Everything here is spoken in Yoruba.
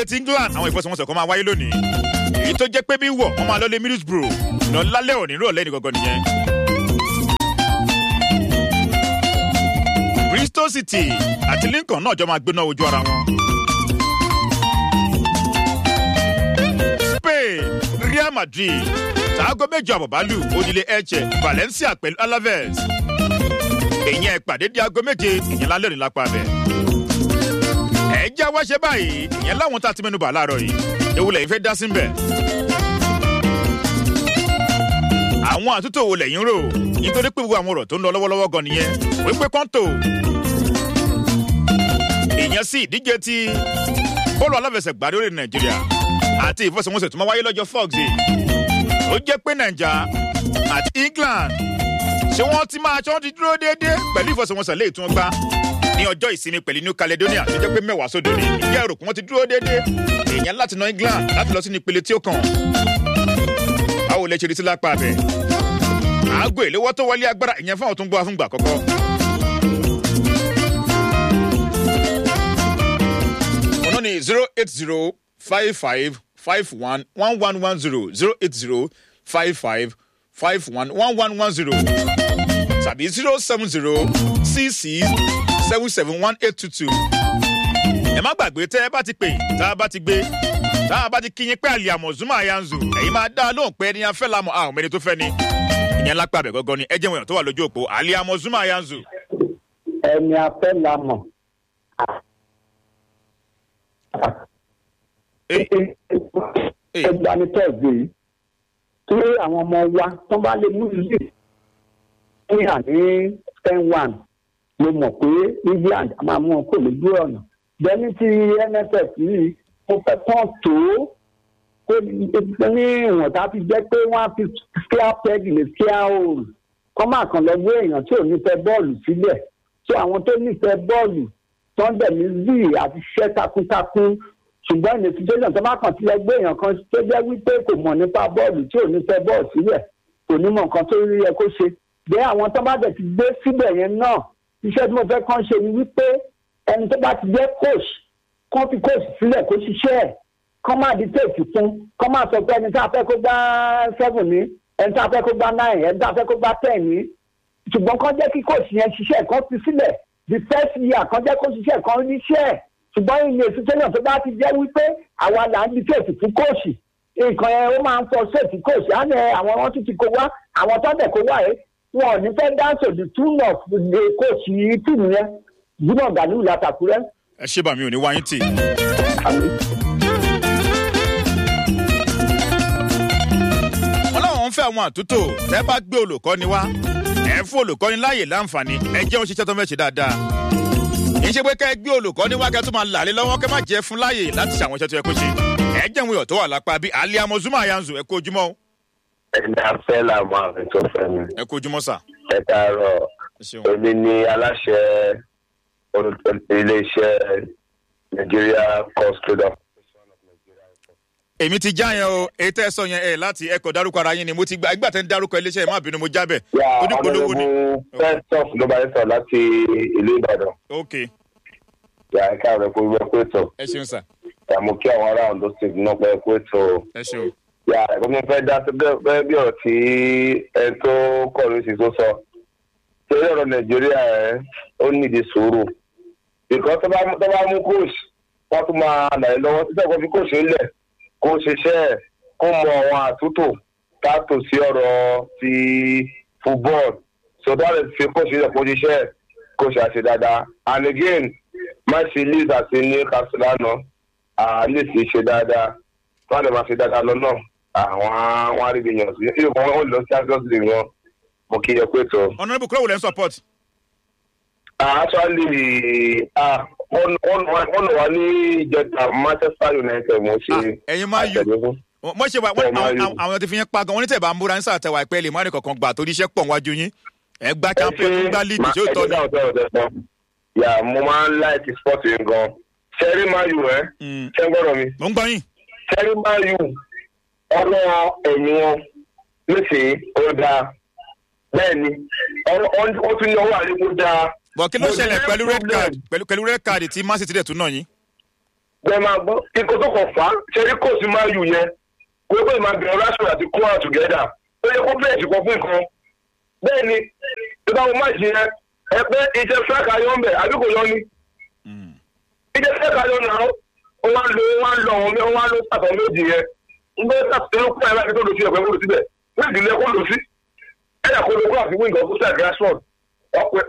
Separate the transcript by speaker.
Speaker 1: ti England àwọn ìfọsọ̀wọnsẹ̀ kan máa wáyé lónìí èyí tó jẹ́ pé bí wọ̀ wọ́n máa lọ lé Middlesbrough lọ lálẹ́ òní rọ̀lẹ́ ní gangan nìyẹn. Bristol City àti Lincoln náà jọ máa gbéná ojú ara wọn. Spain Real Madrid tààgọ́ méjì àbọ̀bálù onílé Elche Valencia pẹ̀lú Alaves èyí ẹ̀ pàdé di aago méje ìyẹn lálẹ́ òní lápá bẹ́ẹ̀ ẹ já wá ṣe báyìí ìyẹn láwọn tá a ti mẹ́nu bà láàárọ̀ yìí ewu lẹ́yìn fẹ́ dá sí bẹ̀. àwọn àtúntò wo lẹ́yìn rò nítorí pé gbogbo àwọn ọ̀rọ̀ tó ń lọ lọ́wọ́lọ́wọ́ gan nìyẹn wípé kọ́ńtò ìyẹn sí ìdíje ti bọ́ọ̀lù aláfẹsẹ̀gbá lórí nàìjíríà àti ìfọsẹ̀wọnsẹ̀ tó máa wáyé lọ́jọ́ fọ́ọ̀gì ó jẹ́ pé nàìjà àti england ṣé wọ́n ti máa ṣọ́ ti dúró déédéé pẹ̀lú ìfọsẹ̀wọnsẹ̀ léè tí wọ́n gbá ní ọjọ́ ìsinmi pẹ̀lú new caledonia tó jẹ́ pé mẹ́wàá sódò ní ìdí ẹ̀rọ kí wọ́n ti dúró déédéé èèyàn láti na england láti lọ sí ní ìpele tí ó kàn. báwo lè ṣe rí sí lápá abẹ. aago ìléwọ́ tó wọlé agbára ìyẹn fún àwọn tó ń gbọ́ afúngbà kọ́kọ́. ọ̀nà ni zero eight zero five five five one one one one zero zero eight zero five five five one one one one zero tàbí zero seven zero six six seven seven one eight two two. ẹ má gbàgbé tẹ́ ẹ bá ti pè tá a bá ti gbé tá a bá ti kíyìn pé àlè àmọ̀ zuma yanzu ẹ̀yin máa dá a lóhùn pé ẹni afẹ́ lamọ̀ àwọn ọmọ ẹni tó fẹ́ ni ìyẹn lápá abẹ gọ́gọ́ ni ẹ jẹ́ wọ̀nyàn tó wà lójú òpó àlè àmọ̀ zuma yanzu.
Speaker 2: ẹni afẹ́ la mọ̀. ẹgbẹ́ ni tẹ́ẹ̀gbẹ́ yìí tí àwọn ọmọ wa tó bá lè mú ìlú ìhà ní ten one mo mọ̀ pé england a máa mú wọn kó lójú ọ̀nà bẹ́ẹ̀ni ti nff yìí mo fẹ́ tán tó kó ní ìwọ̀n tá a fi jẹ́ pé wọ́n á fi square peg ní square hole kọ́ máa kàn lọ gbé èèyàn tí ò nífẹ̀ẹ́ bọ́ọ̀lù sílẹ̀ tó àwọn tó nífẹ̀ẹ́ bọ́ọ̀lù tó ń dẹ̀ ní zii àti ṣiṣẹ́ takuntakun ṣùgbọ́n ní situation tó bá kàn sí lọ gbé èèyàn kan tó jẹ́ wípé kò mọ̀ nípa bọ́ọ̀lù tí ò nífẹ̀ẹ́ bọ́ọ̀lù sílẹ̀ kò ní mọ̀ nǹkan tó rí yẹ kó ṣe bẹ́ẹ̀ àwọn tó bá dẹ̀ ti gbé síbẹ̀ yẹn náà iṣẹ́ tí mo fẹ́ kàn ṣe ni wípé ẹni tó bá ti jẹ́ coach kán fi coach sílẹ̀ kó ṣiṣẹ́ ẹ̀ kán má di téèkì fún kán má sọ pé ẹni tá a fẹ́ kó gbá seven ní ẹni tá a fẹ́ kó gbá nine ẹni tá a fẹ́ kó gbá ten ní ṣùgbọ́n kán jẹ́ kí coach yẹn ṣiṣẹ́ kán fi sílẹ̀ the first year kán jẹ́ kó ṣiṣẹ́ kán ríṣẹ́ ẹ̀ ṣùgbọ́n ìyẹn situation tó bá ti jẹ́ wípé àwa là ń di téèkì fún coach nǹkan yẹn ó máa ń fọ ṣèèkì coach á ní àwọn wọn tún ti kó wá àwọn tó tẹ̀ kó wá yẹn wọn ò ní fẹ́ dáńsọ̀ the tune of the coach yìí tìmù yẹn jimoh galiu látàkúrẹ́.
Speaker 1: ẹ ṣé bàmí ò ní wáyé tì. wọn láwọn ń fẹ́ àwọn àtúntò tẹ́ bá gbé olùkọ́ni wá ẹ fún olùkọ́ni láàyè láǹfààní ẹ jẹ́ òun ṣiṣẹ́ tó fẹ́ ṣe dáadáa. kì í ṣe pé kẹ́ ẹ gbé olùkọ́ni wá kẹ́ tó máa làlẹ́ lọ́wọ́ kẹ́ má jẹ́ fún láàyè láti ṣàwọn iṣẹ́ tó yẹ kó ṣe. ẹ jẹ́ ìwé ọ̀tọ́ wà lápá bí alẹ́ amozuma yanzu ẹ kó ojúmọ́ o.
Speaker 3: ẹni afẹ́ làwọn àrùn tó fẹ́ mi.
Speaker 1: ẹ kó ojúmọ́ sà.
Speaker 3: ẹ káàárọ̀
Speaker 1: ẹ ṣeun.
Speaker 3: èmi ni aláṣẹ iléeṣẹ́ nigeria cost trader.
Speaker 1: èmi ti já yẹn o èyí tẹ́ ẹ sọ yẹn ẹ láti ẹkọ̀ dárúkọ ara yín ni mo ti gba ìgbà tẹ́ ń dárúkọ iléeṣẹ́ yẹn má bínú mo jábẹ̀
Speaker 3: yà
Speaker 1: tó ní polówó ni.
Speaker 3: ọ̀nàdẹ́bù first off ló bá yẹ sọ láti ìlú ìbàdàn.
Speaker 1: ok
Speaker 3: yà ẹ káàárọ̀ kó gbẹ pé tó.
Speaker 1: ẹ ṣeun sà
Speaker 3: yà mo kí àwọn ará ondo state náà pẹ́ pé tó.
Speaker 1: ẹ ṣeun.
Speaker 3: yà ẹ̀kọ́ mi fẹ́ dá sí bẹ́ẹ̀ bí ọ̀rọ̀ tí ẹ tó kọ̀ ló sì tó sọ. torí ọ̀rọ̀ nàìjíríà ẹ̀ ó nídìí sùúrù. ìkọ́ tó bá tó bá mú coach wọ́n tún máa nà ẹ́ lọ́wọ́ títẹ̀ kó fi coach ńlẹ̀ kó ṣiṣẹ́ ẹ̀ kó mọ àwọn àtúntò tààtò sí ọ̀rọ̀ ti football so that is fi coach ńlẹ̀ kó ṣiṣẹ́ ẹ̀ kó ṣe àṣẹ dáadáa and again má ṣe leeds àti ní castellano leeds ṣe dáadáa tó wà lè máa ṣe dáadáa lọ́nà àwọn àwọn arìnrìn-àjò sí ìlú kan wọ́n lọ sí champions league wọn mo kí ẹ pé tó.
Speaker 1: honourable kúrò wò lẹ́ ń support.
Speaker 3: actually ah wọ́n wọ́n wà ní ìjẹta manchester united mo ṣe
Speaker 1: Ah, ẹ̀yin máa yù.
Speaker 3: àtẹ̀lé fún.
Speaker 1: mo ṣe wà wọ́n-
Speaker 3: Bẹ́ẹ̀ máa
Speaker 1: àwọn
Speaker 3: yù.
Speaker 1: àwọn ti fi yẹn pa gan wọ́n ní tẹ̀ bá ń búra ní sàtẹ̀wà ìpẹ́ lè má rí kankan gbà torí iṣẹ́ pọ̀ wájú yín ẹ̀ gba champion
Speaker 3: Ẹ ṣe-
Speaker 1: gba league
Speaker 3: ma-
Speaker 1: tí ó tọ́
Speaker 3: ẹ
Speaker 1: ni.
Speaker 3: jẹ́ ọ̀tọ̀ ọ̀tọ̀ ọ̀tọ̀. yà mo máa ń láìkì sport yẹn gan sẹ́rí máa yù ẹ́
Speaker 1: Mm.
Speaker 3: ṣé ń gbọ́dọ̀ mi
Speaker 1: mo ń gbọ́ yín.
Speaker 3: sẹ́rí máa yù ọ̀nà ẹ̀yìn wọn nísìnyí ó dáa bẹ́ẹ̀ ni ọ̀nà- ọ̀n- ó tún ní ọwọ́ àlékún dáa
Speaker 1: bọ̀ kí ló
Speaker 3: Mo
Speaker 1: ṣẹlẹ̀
Speaker 3: ní
Speaker 1: pẹ̀lú red
Speaker 3: problem.
Speaker 1: card pẹ̀lú pẹ̀lú red card tí man city dẹ̀ tún náà yín.
Speaker 3: bẹ́ẹ̀ máa gbọ́ kíkọ́ tó kàn fà á ṣẹ́rí kò sí máa yù yẹn kó pé máa bẹ̀rẹ̀ rashford àti kóra together ó yẹ kó bẹ́ẹ̀ sì kọ́ fún nǹkan bẹ́ẹ̀ ni tó bá wọn má ṣe yẹn ẹ pé iṣẹ́ frank ayọ́ ń bẹ̀ àbí kò yọ ni iṣẹ́ frank ayọ́ náà ó wá lo ó wá lo àwọn ó wá lo pàtó méjì yẹn ń bẹ́ẹ̀ sàtúnṣe kó ẹ̀ láti tó lọ sí ẹ̀pẹ́ kó lọ síbẹ̀ wọ́n ìdílé kó lọ sí ẹ̀yà kó lọ kó àfi wíńgọ̀ kó sẹ̀ rashford ọ̀pẹ